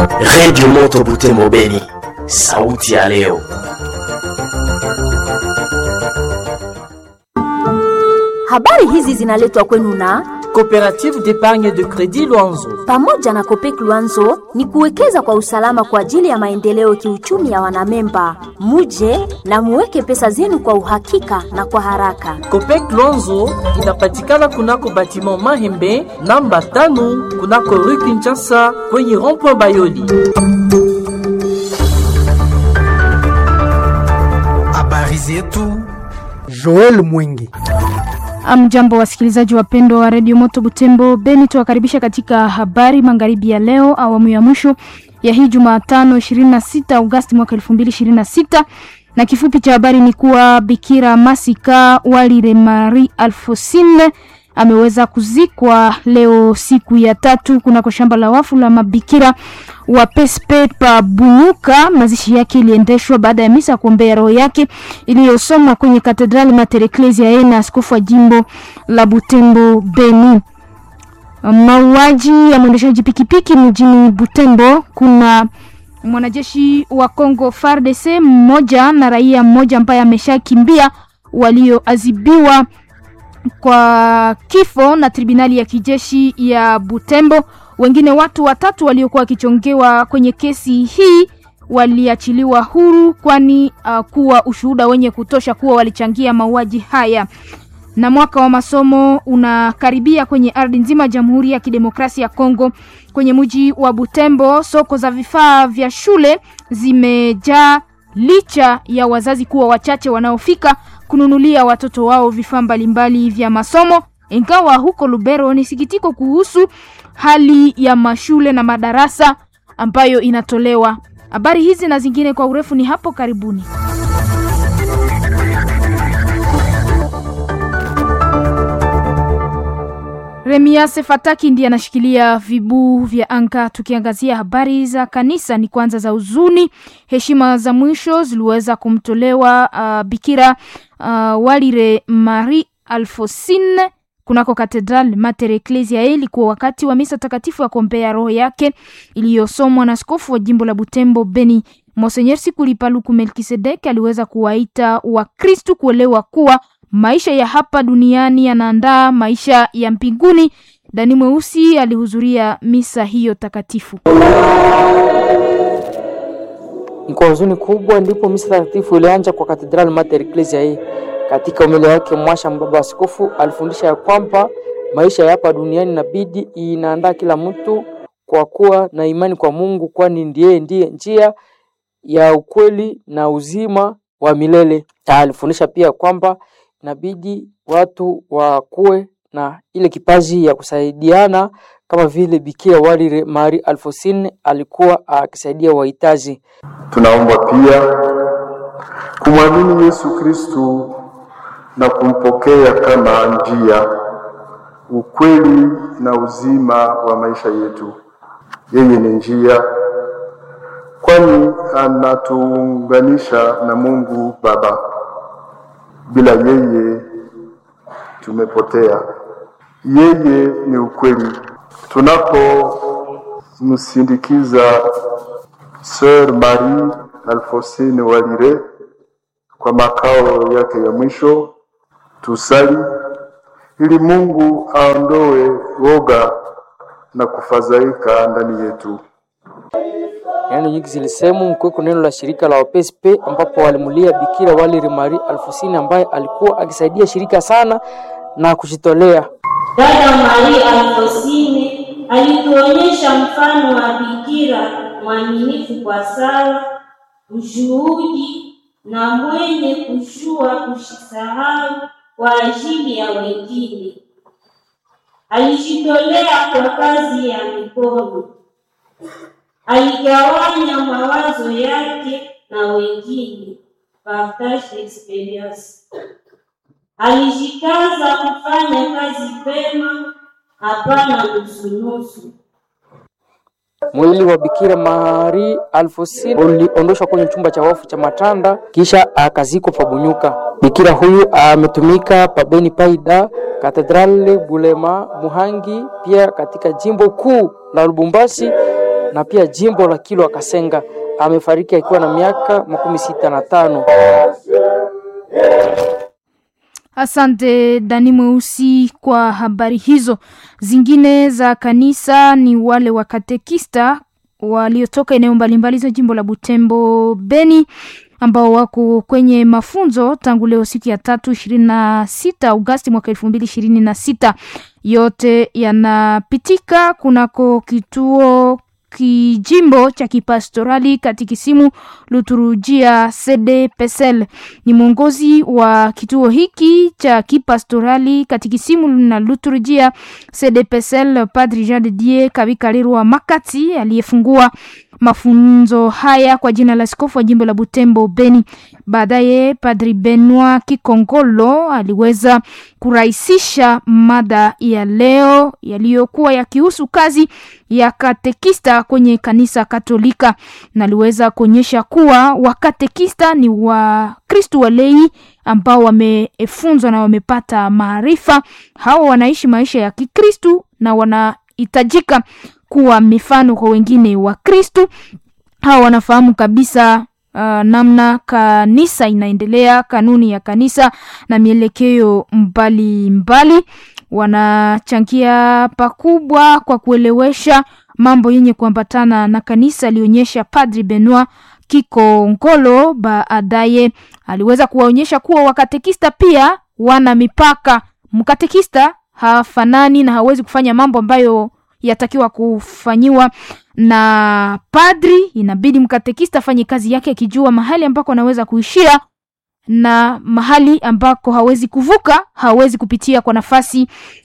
Redio Moto Butembo Beni, sauti ya leo. Habari hizi zinaletwa kwenu na Coopérative d'épargne de crédit Luanzo. pamoja na Kopek Luanzo ni kuwekeza kwa usalama kwa ajili ya maendeleo kiuchumi ya wanamemba. Muje na muweke pesa zenu kwa uhakika na kwa haraka. Copec Luanzo inapatikana kunako batiment Mahembe namba tano kunako rue Kinshasa kwenye rond-point Bayoli. Habari zetu Joel Mwingi. Amjambo wasikilizaji wapendwa wa redio Moto Butembo Beni, tuwakaribisha katika habari magharibi ya leo, awamu ya mwisho ya hii Jumatano 26 Agosti mwaka 2026 na kifupi cha habari ni kuwa Bikira Masika Walire Marie Alfosine ameweza kuzikwa leo siku ya tatu kunako shamba la wafu la mabikira wa Pespe pa Bunyuka. Mazishi yake iliendeshwa baada ya misa ya kuombea roho yake iliyosomwa kwenye katedrali Mater Ecclesiae na askofu wa jimbo la Butembo Beni. Mauaji ya mwendeshaji pikipiki mjini Butembo, kuna mwanajeshi wa Congo FARDC mmoja na raia mmoja ambaye ameshakimbia walioadhibiwa kwa kifo na tribunali ya kijeshi ya Butembo. Wengine watu watatu waliokuwa wakichongewa kwenye kesi hii waliachiliwa huru, kwani uh, kuwa ushuhuda wenye kutosha kuwa walichangia mauaji haya. Na mwaka wa masomo unakaribia kwenye ardhi nzima ya Jamhuri ya Kidemokrasia ya Kongo. Kwenye mji wa Butembo, soko za vifaa vya shule zimejaa licha ya wazazi kuwa wachache wanaofika kununulia watoto wao vifaa mbalimbali vya masomo. Ingawa huko Lubero ni sikitiko kuhusu hali ya mashule na madarasa ambayo inatolewa. Habari hizi na zingine kwa urefu ni hapo karibuni. Remiase Fataki ndiye anashikilia vibuu vya anga. Tukiangazia habari za kanisa, ni kwanza za huzuni. Heshima za mwisho ziliweza kumtolewa uh, Bikira uh, Walire Marie Alfosine kunako katedral Mater Ecclesiae. Ilikuwa wakati wa misa takatifu ya kuombea roho yake iliyosomwa na askofu wa jimbo la Butembo Beni Monsenyer Sikulipa Luku Melkisedek aliweza kuwaita Wakristu kuelewa kuwa maisha ya hapa duniani yanaandaa maisha ya mbinguni. Dani Mweusi alihudhuria misa hiyo takatifu. Ni kwa huzuni kubwa ndipo misa takatifu ilianza kwa Katedral Mater Ecclesiae. Katika umili wake mwasha mbaba askofu alifundisha ya kwamba maisha ya hapa duniani inabidi inaandaa kila mtu kwa kuwa na imani kwa Mungu, kwani ndiye ndiye njia ya ukweli na uzima wa milele. Alifundisha pia kwamba inabidi watu wakuwe na ile kipaji ya kusaidiana kama vile Bikira Walire Marie Alfosine alikuwa akisaidia wahitaji. Tunaomba pia kumwamini Yesu Kristu na kumpokea kama njia, ukweli na uzima wa maisha yetu. Yeye ni njia, kwani anatuunganisha na Mungu Baba. Bila yeye tumepotea. Yeye ni ukweli. Tunapomsindikiza Sœur Marie Alfosine Walire kwa makao yake ya mwisho, tusali ili Mungu aondoe woga na kufadhaika ndani yetu. Neno nyingi zilisemwa mkiweko neno la shirika la WPSP ambapo walimulia Bikira Walire Marie Alfosine ambaye alikuwa akisaidia shirika sana na kujitolea. Dada Maria Alfosine alituonyesha mfano wa bikira mwaminifu kwa sala, ushuhudi na mwenye kushua kushisahau kwa ajili ya wengine. Alijitolea kwa kazi ya mikono, aligawanya mawazo yake na wengine, partage d'experience. Alijikaza kufanya kazi pema, hapana nusunusu. Mwili wa Bikira Marie Alfosine uliondoshwa kwenye chumba cha wafu cha Matanda kisha akazikwa Pabunyuka. Bikira huyu ametumika pabeni Paida, Katedrale Bulema, Muhangi, pia katika jimbo kuu la Lubumbashi na pia jimbo la Kilwa Kasenga. Amefariki akiwa na miaka makumi sita na tano. Asante Dani Mweusi kwa habari hizo. Zingine za kanisa ni wale wa katekista waliotoka eneo mbalimbali za jimbo la Butembo Beni ambao wako kwenye mafunzo tangu leo siku ya tatu ishirini na sita Agosti mwaka elfu mbili ishirini na sita. Yote yanapitika kunako kituo kijimbo cha kipastorali katikisimu Luturujia CDPSL. Ni mwongozi wa kituo hiki cha kipastorali katikisimu na Luturujia CDPSL, Padri Jean de Dieu Kabikarirwa Makati aliyefungua mafunzo haya kwa jina la askofu wa jimbo la Butembo Beni. Baadaye Padri Benoit Kikongolo aliweza kurahisisha mada ya leo yaliyokuwa yakihusu kazi ya katekista kwenye kanisa Katolika, na aliweza kuonyesha kuwa wakatekista ni Wakristu walei ambao wamefunzwa na wamepata maarifa. Hawa wanaishi maisha ya Kikristu na wanahitajika kuwa mifano kwa wengine wa Kristu. Hawa wanafahamu kabisa uh, namna kanisa inaendelea, kanuni ya kanisa na mielekeo mbalimbali. Wanachangia pakubwa kwa kuelewesha mambo yenye kuambatana na kanisa, alionyesha Padri Benoit Kikongolo. Baadaye aliweza kuwaonyesha kuwa wakatekista pia wana mipaka. Mkatekista hafanani na hawezi kufanya mambo ambayo yatakiwa kufanyiwa na padri. Inabidi mkatekista afanye kazi yake akijua mahali ambako anaweza kuishia na mahali ambako hawezi kuvuka, hawezi kupitia kwa nafasi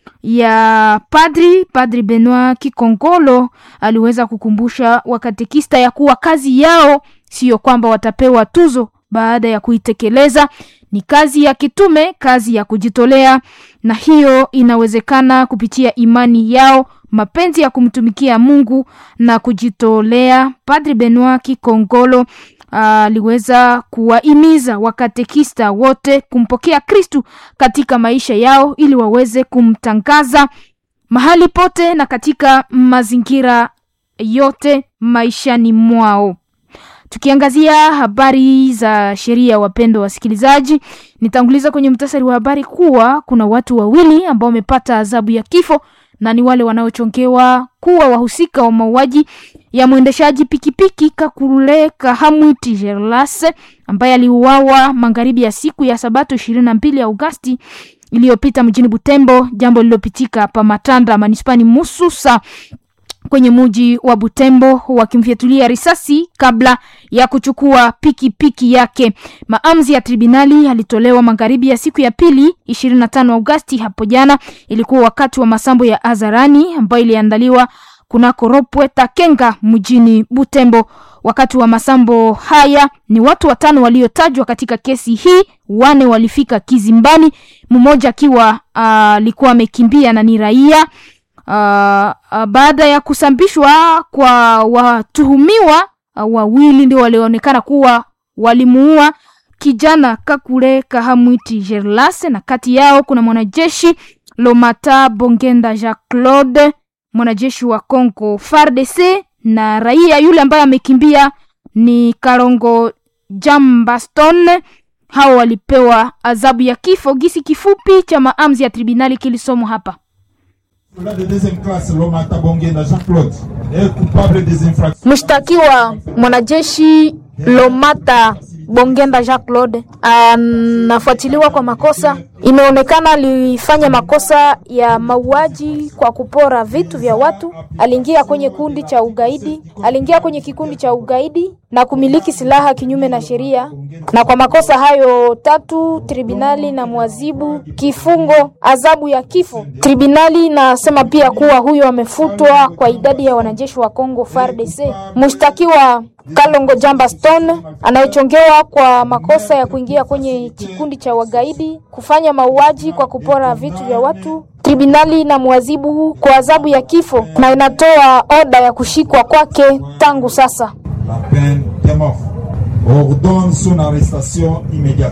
ya padri. Padri Benoit Kikongolo aliweza kukumbusha wakatekista ya kuwa kazi yao siyo kwamba watapewa tuzo baada ya kuitekeleza, ni kazi ya kitume, kazi ya kujitolea, na hiyo inawezekana kupitia imani yao mapenzi ya kumtumikia Mungu na kujitolea. Padri Benoit Kikongolo aliweza uh, kuwahimiza wakatekista wote kumpokea Kristu katika maisha yao ili waweze kumtangaza mahali pote na katika mazingira yote maishani mwao. Tukiangazia habari za sheria, wapendo wasikilizaji, nitanguliza kwenye mtasari wa habari kuwa kuna watu wawili ambao wamepata adhabu ya kifo na ni wale wanaochongewa kuwa wahusika wa mauaji ya mwendeshaji pikipiki Kakule Kahamwiti Gerlas ambaye aliuawa magharibi ya siku ya Sabato ishirini na mbili Agosti iliyopita mjini Butembo, jambo lililopitika pa Matanda manispani Mususa kwenye muji wa Butembo wakimfyatulia risasi kabla ya kuchukua pikipiki piki yake. Maamuzi ya tribunali alitolewa magharibi ya siku ya pili 25 Agosti hapo jana. Ilikuwa wakati wa masambo ya hadharani ambayo iliandaliwa kunako Ropwe Takenga mjini Butembo. Wakati wa masambo haya ni watu watano waliotajwa katika kesi hii, wane walifika kizimbani, mmoja akiwa alikuwa uh, amekimbia na ni raia Uh, uh, baada ya kusambishwa kwa watuhumiwa uh, wawili ndio walioonekana kuwa walimuua kijana Kakule Kahamwiti Gerlase, na kati yao kuna mwanajeshi Lomata Bongenda Jacques Claude, mwanajeshi wa Congo FARDC, na raia yule ambaye amekimbia ni Karongo Jambaston. Hao walipewa adhabu ya kifo. Gisi kifupi cha maamuzi ya tribunali kilisomwa hapa. Mshtakiwa mwanajeshi Lomata Bongenda Jacques Claude anafuatiliwa kwa makosa. Imeonekana alifanya makosa ya mauaji kwa kupora vitu vya watu. Aliingia kwenye kundi cha ugaidi, aliingia kwenye kikundi cha ugaidi na kumiliki silaha kinyume na sheria, na kwa makosa hayo tatu tribunali na mwazibu kifungo, adhabu ya kifo. Tribunali nasema pia kuwa huyo amefutwa kwa idadi ya wanajeshi wa Congo FARDC. Mshtakiwa Kalongo Jamba Stone anayechongewa kwa makosa ya kuingia kwenye kikundi cha wagaidi, kufanya mauaji kwa kupora vitu vya watu. Tribunali na mwazibu kwa adhabu ya kifo na inatoa oda ya kushikwa kwake tangu sasa.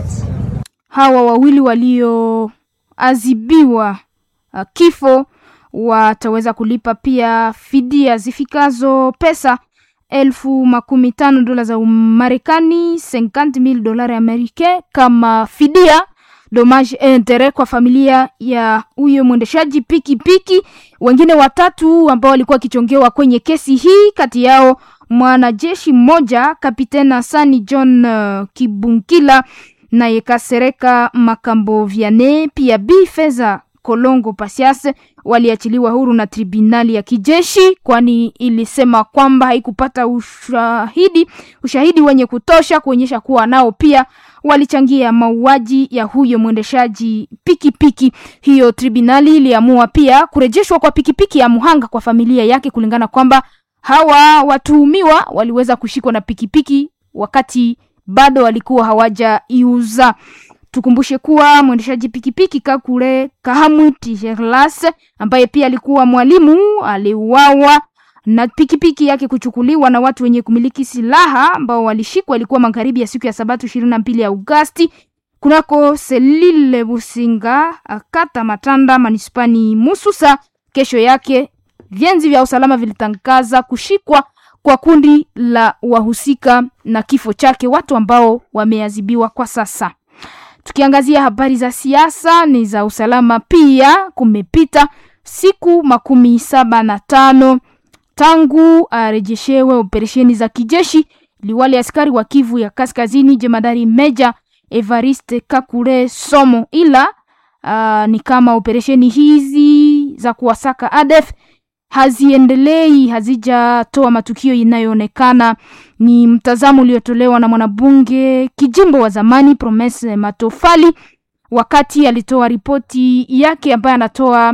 Hawa wawili walioadhibiwa uh, kifo wataweza kulipa pia fidia zifikazo pesa elfu makumi tano dola za Umarekani 50,000 dolari americain kama fidia dommage et interet kwa familia ya huyo mwendeshaji pikipiki. Wengine watatu ambao walikuwa wakichongewa kwenye kesi hii, kati yao mwanajeshi mmoja Kapiteni Hasani John uh, Kibunkila naye Kasereka Makambo Viane, pia Bi Feza Kolongo Pasias waliachiliwa huru na tribunali ya kijeshi, kwani ilisema kwamba haikupata ushahidi ushahidi wenye kutosha kuonyesha kuwa nao pia walichangia mauaji ya huyo mwendeshaji pikipiki. Hiyo tribunali iliamua pia kurejeshwa kwa pikipiki ya muhanga kwa familia yake, kulingana kwamba hawa watuhumiwa waliweza kushikwa na pikipiki wakati bado walikuwa hawajaiuza. Tukumbushe kuwa mwendeshaji pikipiki Kakule Kahamwiti Gerlas ambaye pia alikuwa mwalimu aliuawa na pikipiki yake kuchukuliwa na watu wenye kumiliki silaha ambao walishikwa, ilikuwa magharibi ya siku ya Sabato ishirini na mbili ya Agosti kunako Selile Businga, kata Matanda, manispani Mususa. Kesho yake vyenzi vya usalama vilitangaza kushikwa kwa kundi la wahusika na kifo chake, watu ambao wameadhibiwa kwa sasa. Tukiangazia habari za siasa ni za usalama pia, kumepita siku makumi saba na tano tangu arejeshewe operesheni za kijeshi liwali askari wa Kivu ya Kaskazini, jemadari Meja Evariste Kakule Somo, ila uh, ni kama operesheni hizi za kuwasaka ADF haziendelei, hazijatoa matukio inayoonekana. Ni mtazamo uliotolewa na mwanabunge kijimbo wa zamani Promese Matofali wakati alitoa ripoti yake ambayo anatoa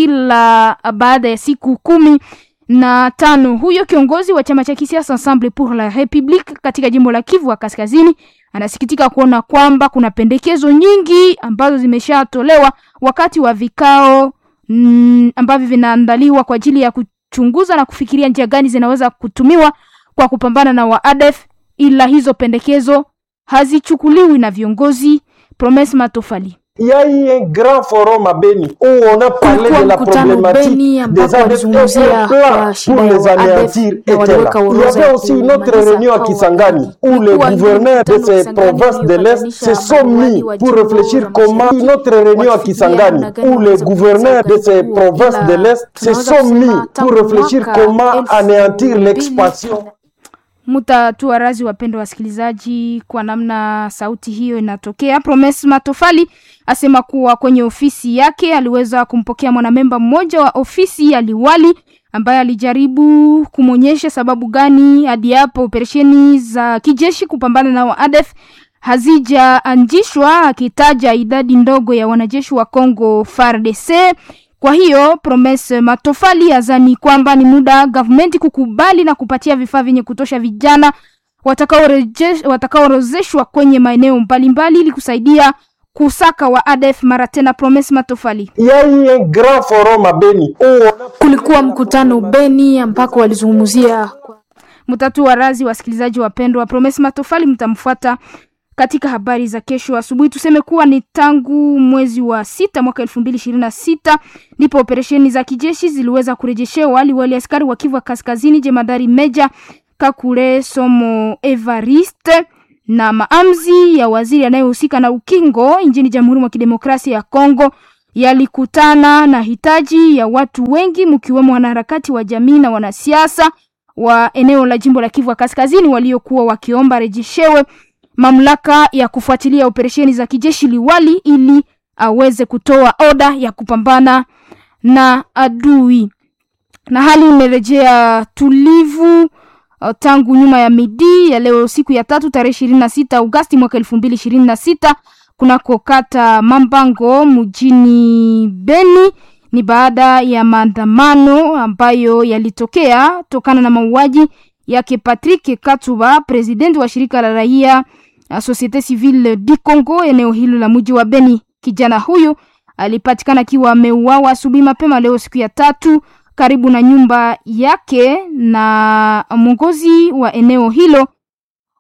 kila baada ya siku kumi na tano. Huyo kiongozi wa chama cha kisiasa Ensemble pour la République katika jimbo la Kivu wa Kaskazini anasikitika kuona kwamba kuna pendekezo nyingi ambazo zimeshatolewa wakati wa vikao mm, ambavyo vinaandaliwa kwa ajili ya kuchunguza na kufikiria njia gani zinaweza kutumiwa kwa kupambana na waadef, ila hizo pendekezo hazichukuliwi na viongozi. Promise Matofali Il y a eu un grand forum à Beni où on a parlé de la problématique des ADF et un plan pour les anéantir était là. Il y avait aussi une autre réunion à Kisangani où les gouverneurs de ces provinces de l'Est se sont mis pour réfléchir comment une autre réunion à Kisangani où les gouverneurs de ces provinces de l'Est se sont mis pour réfléchir comment anéantir l'expansion Mutatua razi, wapendwa wasikilizaji, kwa namna sauti hiyo inatokea. Promes Matofali asema kuwa kwenye ofisi yake aliweza kumpokea mwanamemba mmoja wa ofisi ya liwali ambaye alijaribu kumwonyesha sababu gani hadi hapo operesheni za kijeshi kupambana na waadef hazijaanzishwa, akitaja idadi ndogo ya wanajeshi wa Congo FARDC. Kwa hiyo Promise Matofali azani kwamba ni muda gavumenti kukubali na kupatia vifaa vyenye kutosha vijana watakaorozeshwa kwenye maeneo mbalimbali ili kusaidia kusaka wa ADF mara tena. Promise Matofali. Kulikuwa mkutano Beni ambako walizungumzia mtatu wa razi. Wasikilizaji wapendwa, Promise Matofali mtamfuata katika habari za kesho asubuhi. Tuseme kuwa ni tangu mwezi wa sita mwaka elfu mbili ishirini na sita ndipo operesheni za kijeshi ziliweza kurejeshewa liwali askari wa Kivu Kaskazini, jemadari Meja Kakule Somo Evariste na maamzi ya waziri anayehusika na ukingo nchini Jamhuri mwa Kidemokrasia ya Kongo yalikutana na hitaji ya watu wengi mkiwemo wanaharakati wa jamii na wanasiasa wa eneo la jimbo la Kivu Kaskazini waliokuwa wakiomba rejeshewe mamlaka ya kufuatilia operesheni za kijeshi liwali ili aweze kutoa oda ya kupambana na adui. Na hali imerejea tulivu tangu nyuma ya midi ya leo siku ya tatu tarehe ishirini na sita Agosti mwaka elfu mbili ishirini na sita kunako kata Mambango mjini Beni. Ni baada ya maandamano ambayo yalitokea tokana na mauaji yake Patrick Katuba, presidenti wa shirika la raia Societe Civile du Congo eneo hilo la mji wa Beni. Kijana huyu alipatikana akiwa ameuawa asubuhi mapema leo siku ya tatu karibu na nyumba yake na mwongozi wa eneo hilo.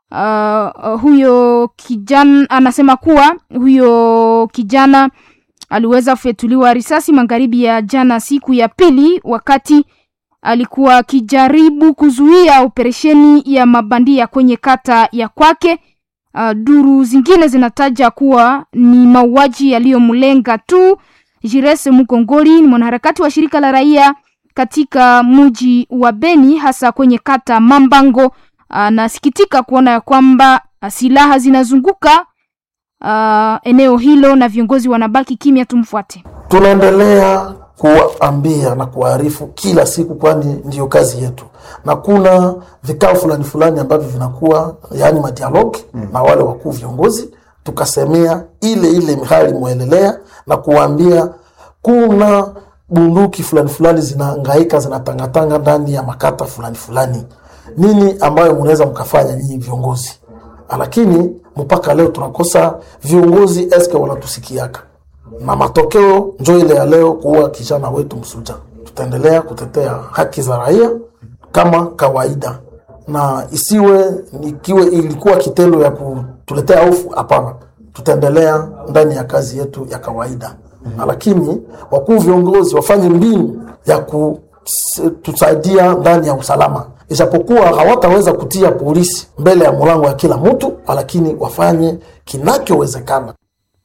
Uh, huyo kijana anasema kuwa huyo kijana aliweza kufyatuliwa risasi magharibi ya jana siku ya pili wakati alikuwa akijaribu kuzuia operesheni ya mabandia kwenye kata ya kwake. Uh, duru zingine zinataja kuwa ni mauaji yaliyomlenga tu. Jires Mukongoli ni mwanaharakati wa shirika la raia katika mji wa Beni, hasa kwenye kata Mambango. Anasikitika uh, kuona ya kwamba uh, silaha zinazunguka uh, eneo hilo na viongozi wanabaki kimya. Tumfuate. Tunaendelea kuwaambia na kuwaarifu kila siku, kwani ndiyo kazi yetu, na kuna vikao fulani fulani ambavyo vinakuwa yaani madialogi mm. na wale wakuu viongozi, tukasemea ile ile hali mwelelea na kuwaambia kuna bunduki fulani fulani zinahangaika zinatangatanga ndani ya makata fulani fulani, nini ambayo mnaweza mkafanya nyinyi viongozi? Lakini mpaka leo tunakosa viongozi, eske wanatusikiaka na matokeo njo ile ya leo kuua kijana wetu Msuja. Tutaendelea kutetea haki za raia kama kawaida, na isiwe ikiwe ilikuwa kitendo ya kutuletea hofu. Hapana, tutaendelea ndani ya kazi yetu ya kawaida mm -hmm. Lakini wakuu viongozi wafanye mbinu ya kutusaidia ndani ya usalama, ijapokuwa hawataweza kutia polisi mbele ya mlango ya kila mtu, lakini wafanye kinachowezekana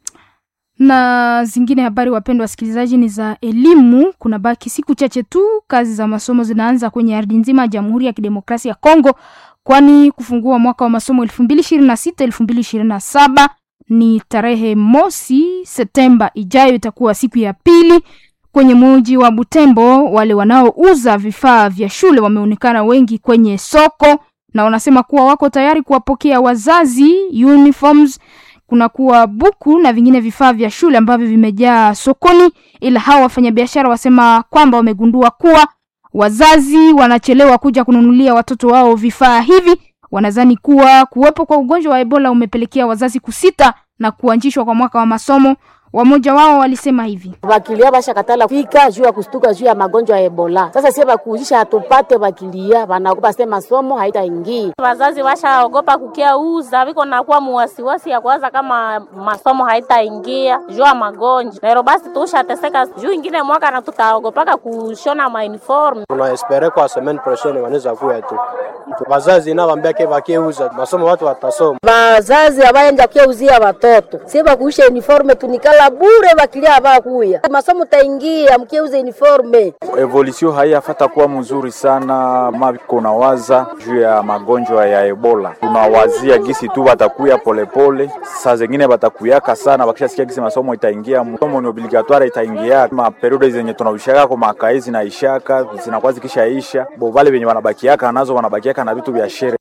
na zingine habari, wapendwa wasikilizaji, ni za elimu. Kuna baki siku chache tu kazi za masomo zinaanza kwenye ardhi nzima ya Jamhuri ya Kidemokrasia ya Kongo, kwani kufungua mwaka wa masomo elfu mbili ishirini na sita elfu mbili ishirini na saba ni tarehe mosi Septemba ijayo, itakuwa siku ya pili. Kwenye mji wa Butembo, wale wanaouza vifaa vya shule wameonekana wengi kwenye soko na wanasema kuwa wako tayari kuwapokea wazazi uniforms kunakuwa buku na vingine vifaa vya shule ambavyo vimejaa sokoni, ila hawa wafanyabiashara wasema kwamba wamegundua kuwa wazazi wanachelewa kuja kununulia watoto wao vifaa hivi. Wanadhani kuwa kuwepo kwa ugonjwa wa Ebola umepelekea wazazi kusita na kuanzishwa kwa mwaka wa masomo. Wamoja wao walisema hivi: bakilia bashakatala fika juu ya kustuka juu ya magonjwa ya Ebola. Sasa sie bakuuzisha hatupate bakilia, banaogopa sema masomo haitaingia. Wazazi washaogopa kukia uza viko nakuwa muwasiwasi ya kwanza kama masomo haitaingia juu ya magonjwa nero, basi tushateseka juu ingine mwaka na tutaogopaka kushona ma uniform. Tunaespere kwa semaine prochaine wanaweza kuya tu wazazi na wambia ke bakieuza masomo watu watasoma. Wazazi abayenja kuuzia watoto sie bakuisha uniforme tunikala la bure bakilia bakuya masomo taingia mkiuza uniforme. Evolution haiyafata kuwa mzuri sana mabiko na waza juu ya magonjwa ya Ebola. Tunawazia gisi tu batakuya polepole, saa zingine batakuyaka sana, bakishasikia gisi masomo itaingia, masomo ni obligatoire itaingia, ma periode zenye tunaushaka kwa makai zinaishaka zinakuwa zikishaisha, bo vale venye wanabakiaka nazo wanabakiaka na vitu vya shere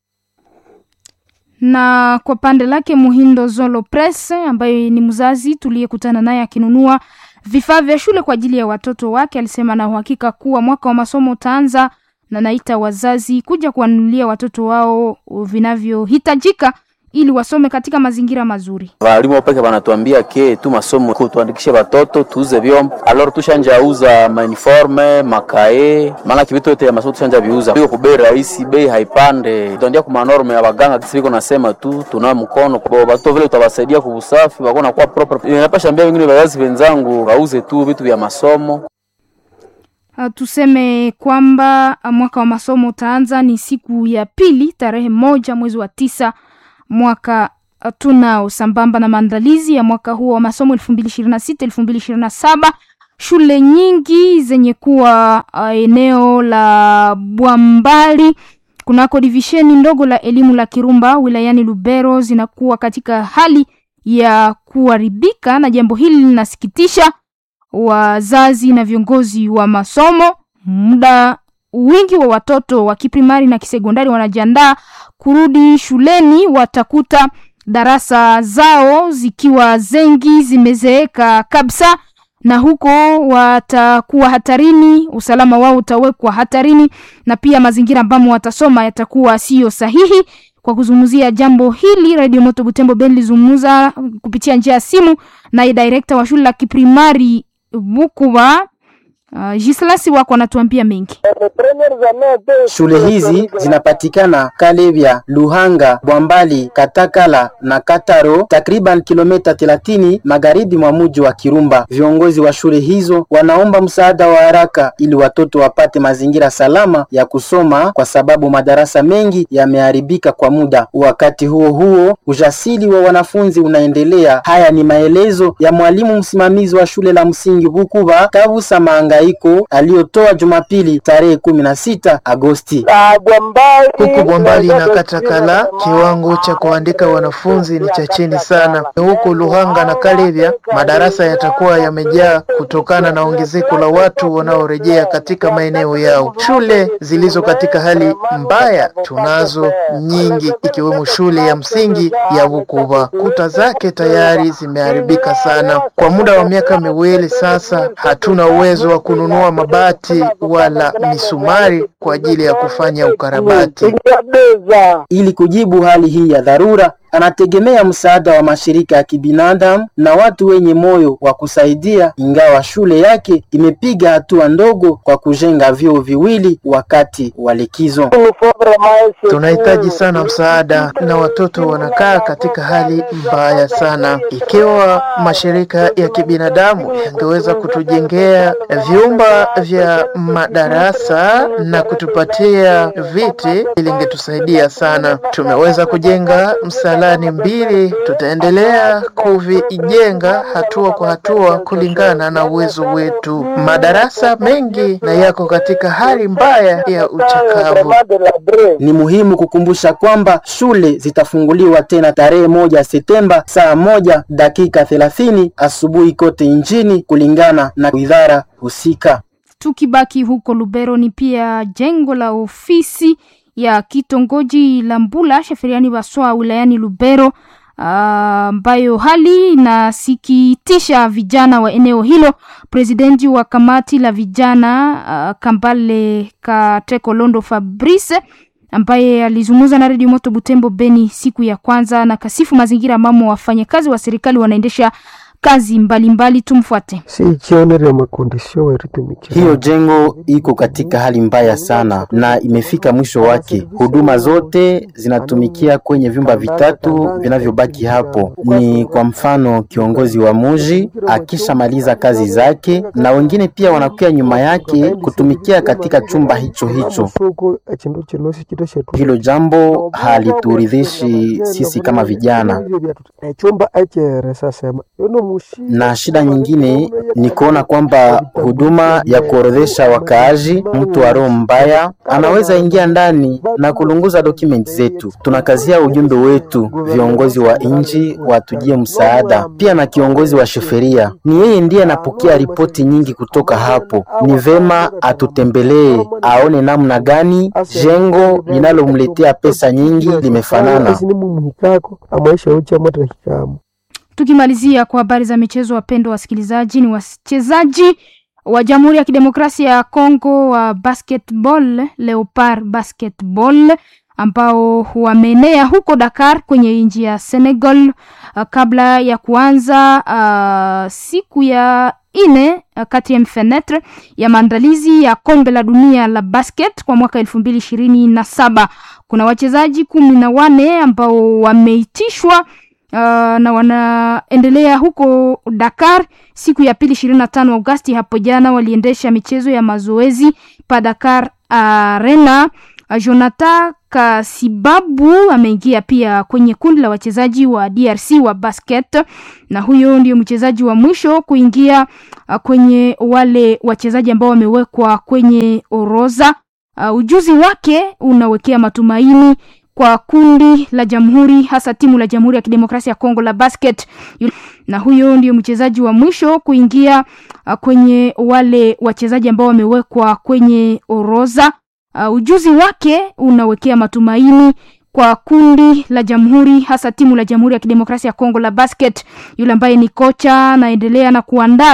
na kwa pande lake Muhindo Zolo Press ambaye ni mzazi tuliyekutana naye akinunua vifaa vya shule kwa ajili ya watoto wake, alisema na uhakika kuwa mwaka wa masomo utaanza, na naita wazazi kuja kuwanunulia watoto wao vinavyohitajika ili wasome katika mazingira mazuri. Walimu peke wanatuambia ke tu masomo kutuandikishe watoto tuuze vyombo, alors tushanja uza mauniforme makae, maana kivitu yote ya masomo tushanja viuza hiyo kwa bei rahisi, bei haipande. Tuandia kwa manorme ya waganga kisi viko nasema tu tunao mkono kwa watoto vile utawasaidia kwa usafi wako na kwa proper. Ninapasha ambia wengine wazazi wenzangu wauze tu vitu vya masomo. Uh, tuseme kwamba uh, mwaka wa masomo utaanza ni siku ya pili tarehe moja mwezi wa tisa mwaka tunao sambamba na maandalizi ya mwaka huo wa masomo elfu mbili ishirini na sita elfu mbili ishirini na saba shule nyingi zenye kuwa uh, eneo la Bwambali kunako divisheni ndogo la elimu la Kirumba wilayani Lubero zinakuwa katika hali ya kuharibika, na jambo hili linasikitisha wazazi na viongozi wa masomo. Muda wingi wa watoto wa kiprimari na kisekondari wanajiandaa kurudi shuleni, watakuta darasa zao zikiwa zengi zimezeeka kabisa, na huko watakuwa hatarini, usalama wao utawekwa hatarini, na pia mazingira ambamo watasoma yatakuwa siyo sahihi. Kwa kuzungumzia jambo hili, Radio Moto Butembo Ben lizungumza kupitia njia ya simu naye direkta wa shule la kiprimari Bukuba Uh, Gislasi wako anatuambia mengi. Shule hizi zinapatikana Kalevya, Luhanga, Bwambali, Katakala na Kataro, takriban kilomita 30 magharibi mwa mji wa Kirumba. Viongozi wa shule hizo wanaomba msaada wa haraka ili watoto wapate mazingira salama ya kusoma, kwa sababu madarasa mengi yameharibika kwa muda. Wakati huo huo, ujasiri wa wanafunzi unaendelea. Haya ni maelezo ya mwalimu msimamizi wa shule la msingi Bukuba Kabusa Maangaiko aliyotoa Jumapili tarehe kumi na sita Agosti. Huku Bwambali na Katakala kiwango cha kuandika wanafunzi ni cha chini sana. Huku Luhanga na Kalevya madarasa yatakuwa yamejaa kutokana na ongezeko la watu wanaorejea katika maeneo yao. Shule zilizo katika hali mbaya tunazo nyingi, ikiwemo shule ya msingi ya Bukuba. Kuta zake tayari zimeharibika sana. Kwa muda wa miaka miwili sasa, hatuna uwezo wa kununua mabati wala misumari kwa ajili ya kufanya ukarabati. Ili kujibu hali hii ya dharura, anategemea msaada wa mashirika ya kibinadamu na watu wenye moyo wa kusaidia, ingawa shule yake imepiga hatua ndogo kwa kujenga vyoo viwili wakati wa likizo. Tunahitaji sana msaada na watoto wanakaa katika hali mbaya sana. Ikiwa mashirika ya kibinadamu yangeweza kutujengea vyumba vya madarasa na kutupatia viti, ilingetusaidia sana. Tumeweza kujenga msalani mbili, tutaendelea kuvijenga hatua kwa hatua kulingana na uwezo wetu. Madarasa mengi na yako katika hali mbaya ya uchakavu. Ni muhimu kukumbusha kwamba shule zitafunguliwa tena tarehe moja Septemba saa moja dakika thelathini asubuhi kote nchini kulingana na idara husika. Tukibaki huko Lubero, ni pia jengo la ofisi ya kitongoji la Mbula sheferiani Baswa wilayani Lubero ambayo uh, hali inasikitisha vijana wa eneo hilo. Presidenti wa kamati la vijana uh, Kambale Kateko Londo Fabrice ambaye alizungumza na redio Moto Butembo Beni siku ya kwanza na kasifu mazingira ambamo wafanyakazi wa serikali wanaendesha kazi mbalimbali mbali. Tumfuate. Hiyo jengo iko katika hali mbaya sana na imefika mwisho wake. Huduma zote zinatumikia kwenye vyumba vitatu vinavyobaki hapo. Ni kwa mfano kiongozi wa muji akishamaliza kazi zake, na wengine pia wanakuya nyuma yake kutumikia katika chumba hicho hicho. Hilo jambo halituridhishi sisi kama vijana na shida nyingine ni kuona kwamba huduma ya kuorodhesha wakaaji, mtu wa roho mbaya anaweza ingia ndani na kulunguza dokumenti zetu. Tunakazia ujumbe wetu, viongozi wa nchi watujie msaada, pia na kiongozi wa sheferia. Ni yeye ndiye anapokea ripoti nyingi kutoka hapo. Ni vema atutembelee, aone namna gani jengo linalomletea pesa nyingi limefanana. Tukimalizia kwa habari za michezo, wapendwa wasikilizaji, ni wachezaji wa Jamhuri ya Kidemokrasia ya Kongo wa basketball Leopard basketball ambao wameenea huko Dakar kwenye nchi ya Senegal uh, kabla ya kuanza uh, siku ya ine uh, kati ya mfenetre ya maandalizi ya kombe la dunia la basket kwa mwaka elfu mbili ishirini na saba. Kuna wachezaji kumi na wane ambao wameitishwa Uh, na wanaendelea huko Dakar siku ya pili ishirini na tano Agosti. Hapo jana waliendesha michezo ya mazoezi pa Dakar Arena. Uh, Jonathan Kasibabu ameingia pia kwenye kundi la wachezaji wa DRC wa basket, na huyo ndio mchezaji wa mwisho kuingia uh, kwenye wale wachezaji ambao wamewekwa kwenye orodha. Uh, ujuzi wake unawekea matumaini kwa kundi la jamhuri hasa timu la Jamhuri ya Kidemokrasia ya Kongo la basket, na huyo ndio mchezaji wa mwisho kuingia uh, kwenye wale wachezaji ambao wamewekwa kwenye orodha. Uh, ujuzi wake unawekea matumaini kwa kundi la jamhuri hasa timu la Jamhuri ya Kidemokrasia ya Kongo la basket. Yule ambaye ni kocha anaendelea na kuandaa